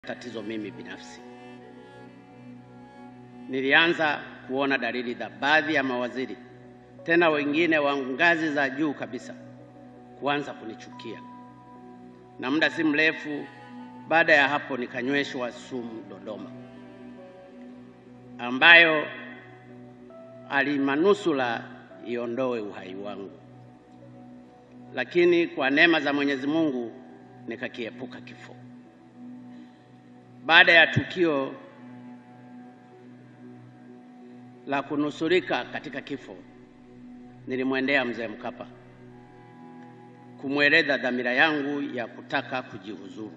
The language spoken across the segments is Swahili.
tatizo mimi binafsi. Nilianza kuona dalili za baadhi ya mawaziri, tena wengine wa ngazi za juu kabisa, kuanza kunichukia, na muda si mrefu baada ya hapo nikanyweshwa sumu Dodoma, ambayo alimanusula iondoe uhai wangu, lakini kwa neema za Mwenyezi Mungu nikakiepuka kifo. Baada ya tukio la kunusurika katika kifo, nilimwendea mzee Mkapa kumweleza dhamira yangu ya kutaka kujihuzuru.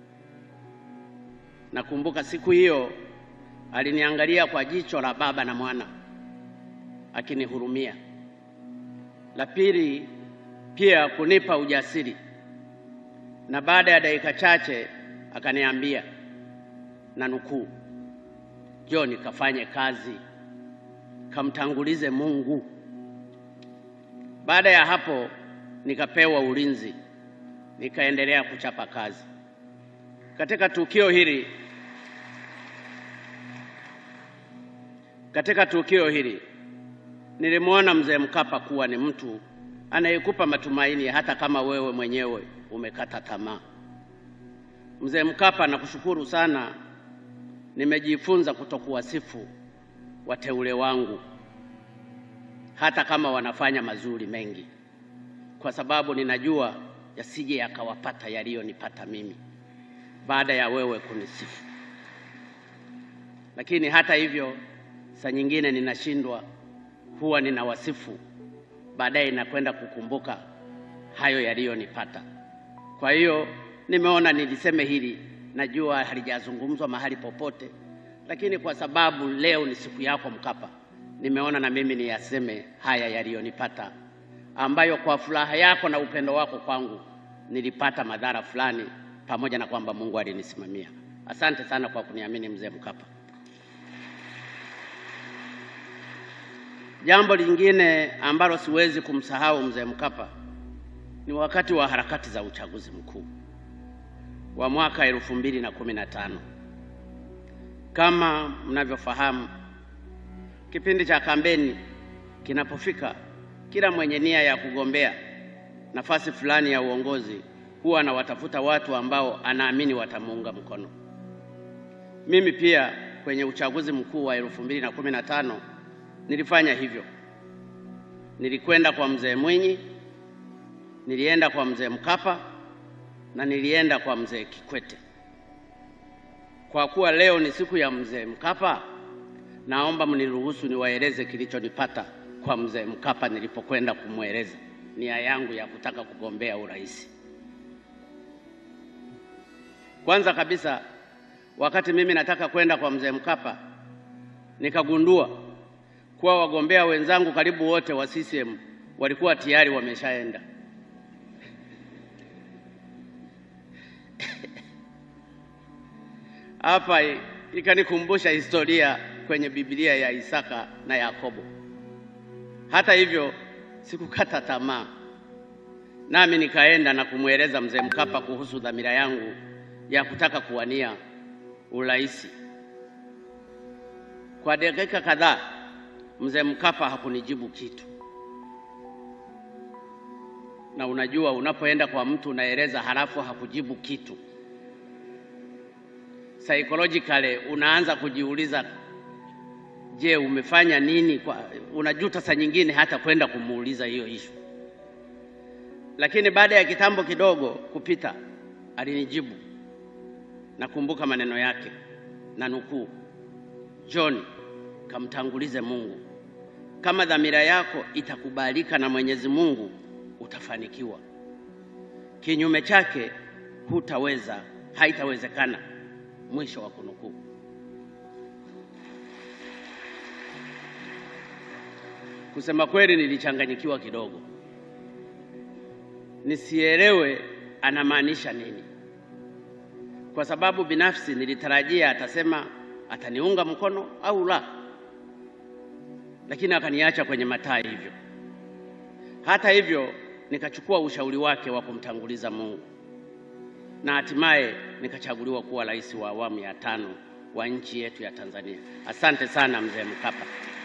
Nakumbuka siku hiyo aliniangalia kwa jicho la baba na mwana, akinihurumia. La pili pia kunipa ujasiri, na baada ya dakika chache akaniambia na nukuu, John, kafanye kazi, kamtangulize Mungu. Baada ya hapo nikapewa ulinzi, nikaendelea kuchapa kazi. Katika tukio hili katika tukio hili nilimwona mzee Mkapa kuwa ni mtu anayekupa matumaini hata kama wewe mwenyewe umekata tamaa. Mzee Mkapa, nakushukuru sana. Nimejifunza kutokuwasifu wateule wangu hata kama wanafanya mazuri mengi, kwa sababu ninajua yasije yakawapata yaliyonipata mimi baada ya wewe kunisifu. Lakini hata hivyo, saa nyingine ninashindwa, huwa ninawasifu, baadaye nakwenda kukumbuka hayo yaliyonipata. Kwa hiyo nimeona niliseme hili, najua halijazungumzwa mahali popote, lakini kwa sababu leo ni siku yako Mkapa, nimeona na mimi niyaseme haya yaliyonipata, ambayo kwa furaha yako na upendo wako kwangu nilipata madhara fulani, pamoja na kwamba Mungu alinisimamia. Asante sana kwa kuniamini mzee Mkapa. Jambo lingine ambalo siwezi kumsahau mzee Mkapa ni wakati wa harakati za uchaguzi mkuu wa mwaka elfu mbili na kumi na tano. Kama mnavyofahamu, kipindi cha kampeni kinapofika, kila mwenye nia ya kugombea nafasi fulani ya uongozi huwa anawatafuta watu ambao anaamini watamuunga mkono. Mimi pia kwenye uchaguzi mkuu wa elfu mbili na kumi na tano nilifanya hivyo. Nilikwenda kwa mzee Mwinyi, nilienda kwa mzee Mkapa na nilienda kwa mzee Kikwete. Kwa kuwa leo ni siku ya mzee Mkapa, naomba mniruhusu niwaeleze kilichonipata kwa mzee Mkapa nilipokwenda kumweleza nia yangu ya kutaka kugombea urais. Kwanza kabisa, wakati mimi nataka kwenda kwa mzee Mkapa, nikagundua kuwa wagombea wenzangu karibu wote wa CCM walikuwa tayari wameshaenda. Hapa ikanikumbusha historia kwenye Biblia ya Isaka na Yakobo. Hata hivyo, sikukata tamaa, nami nikaenda na kumweleza mzee Mkapa kuhusu dhamira yangu ya kutaka kuwania urais. Kwa dakika kadhaa mzee Mkapa hakunijibu kitu, na unajua, unapoenda kwa mtu unaeleza halafu hakujibu kitu psychologically unaanza kujiuliza, je, umefanya nini? Kwa, unajuta saa nyingine hata kwenda kumuuliza hiyo ishu. Lakini baada ya kitambo kidogo kupita, alinijibu. Nakumbuka maneno yake na nukuu, John, kamtangulize Mungu. Kama dhamira yako itakubalika na Mwenyezi Mungu, utafanikiwa. Kinyume chake hutaweza, haitawezekana. Mwisho wa kunukuu. Kusema kweli, nilichanganyikiwa kidogo, nisielewe anamaanisha nini, kwa sababu binafsi nilitarajia atasema ataniunga mkono au la, lakini akaniacha kwenye mataa hivyo. Hata hivyo, nikachukua ushauri wake wa kumtanguliza Mungu na hatimaye nikachaguliwa kuwa rais wa awamu ya tano wa nchi yetu ya Tanzania. Asante sana mzee Mkapa.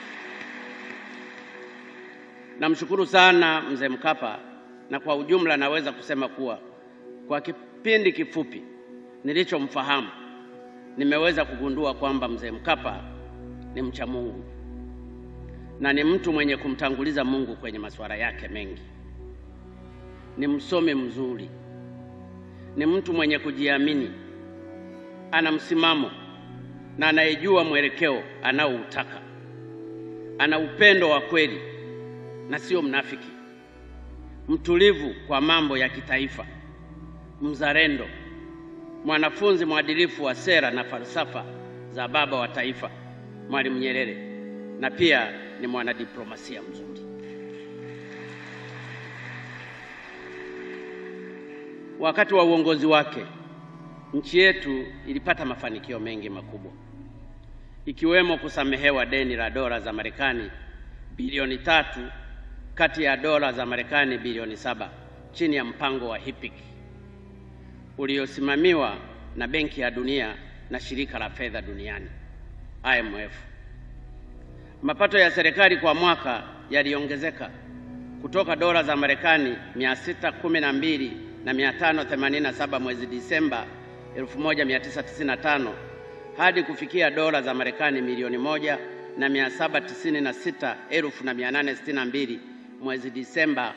Namshukuru sana mzee Mkapa, na kwa ujumla naweza kusema kuwa kwa kipindi kifupi nilichomfahamu nimeweza kugundua kwamba mzee Mkapa ni mcha Mungu na ni mtu mwenye kumtanguliza Mungu kwenye masuala yake mengi. Ni msomi mzuri, ni mtu mwenye kujiamini, ana msimamo na anayejua mwelekeo anaoutaka. Ana upendo wa kweli na sio mnafiki, mtulivu kwa mambo ya kitaifa, mzalendo, mwanafunzi mwadilifu wa sera na falsafa za baba wa taifa Mwalimu Nyerere, na pia ni mwanadiplomasia mzuri. Wakati wa uongozi wake nchi yetu ilipata mafanikio mengi makubwa, ikiwemo kusamehewa deni la dola za Marekani bilioni tatu kati ya dola za Marekani bilioni saba chini ya mpango wa HIPIC uliosimamiwa na Benki ya Dunia na Shirika la Fedha Duniani IMF. Mapato ya serikali kwa mwaka yaliongezeka kutoka dola za Marekani 612 na 587 mwezi Disemba 1995 hadi kufikia dola za Marekani milioni moja na 796 elfu na 862 mwezi Disemba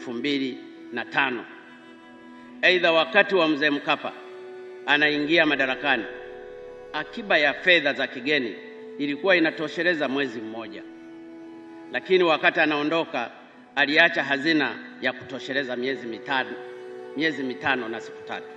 2005. Aidha, wakati wa mzee Mkapa anaingia madarakani, akiba ya fedha za kigeni ilikuwa inatosheleza mwezi mmoja, lakini wakati anaondoka aliacha hazina ya kutosheleza miezi mitano, miezi mitano na siku tatu.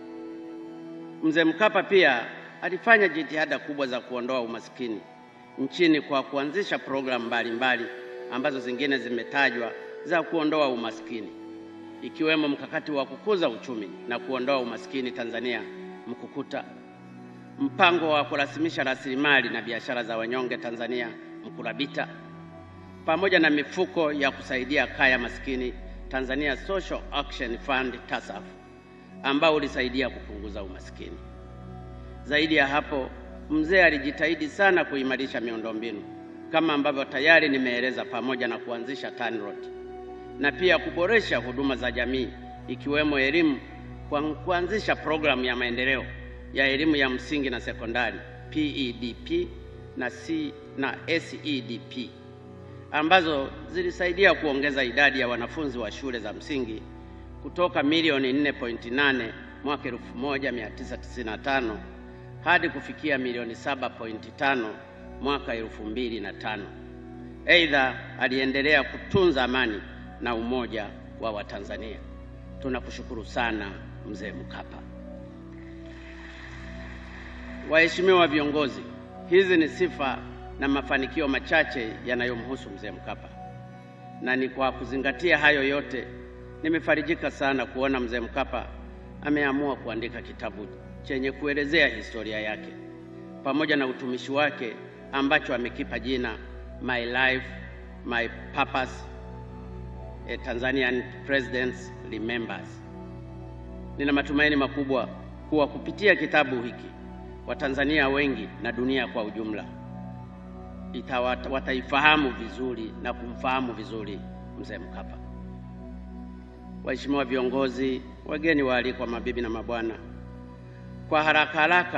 Mzee Mkapa pia alifanya jitihada kubwa za kuondoa umaskini nchini kwa kuanzisha programu mbalimbali ambazo zingine zimetajwa za kuondoa umaskini ikiwemo mkakati wa kukuza uchumi na kuondoa umaskini Tanzania Mkukuta, mpango wa kurasimisha rasilimali na biashara za wanyonge Tanzania Mkurabita, pamoja na mifuko ya kusaidia kaya maskini Tanzania Social Action Fund TASAF, ambao ulisaidia kupunguza umaskini. Zaidi ya hapo, mzee alijitahidi sana kuimarisha miundombinu kama ambavyo tayari nimeeleza, pamoja na kuanzisha TANROADS na pia kuboresha huduma za jamii ikiwemo elimu kwa kuanzisha programu ya maendeleo ya elimu ya msingi na sekondari PEDP na, C, na SEDP ambazo zilisaidia kuongeza idadi ya wanafunzi wa shule za msingi kutoka milioni 4.8 mwaka 1995 hadi kufikia milioni 7.5 mwaka 2005. Aidha, aliendelea kutunza amani na umoja wa Watanzania. Tunakushukuru sana mzee Mkapa. Waheshimiwa viongozi, hizi ni sifa na mafanikio machache yanayomhusu mzee Mkapa, na ni kwa kuzingatia hayo yote nimefarijika sana kuona mzee Mkapa ameamua kuandika kitabu chenye kuelezea historia yake pamoja na utumishi wake ambacho amekipa jina My Life, My Purpose, A Tanzanian Presidents Remembers. Nina matumaini makubwa kuwa kupitia kitabu hiki Watanzania wengi na dunia kwa ujumla itawata, wataifahamu vizuri na kumfahamu vizuri mzee Mkapa. Waheshimiwa viongozi, wageni waalikwa, mabibi na mabwana, kwa haraka haraka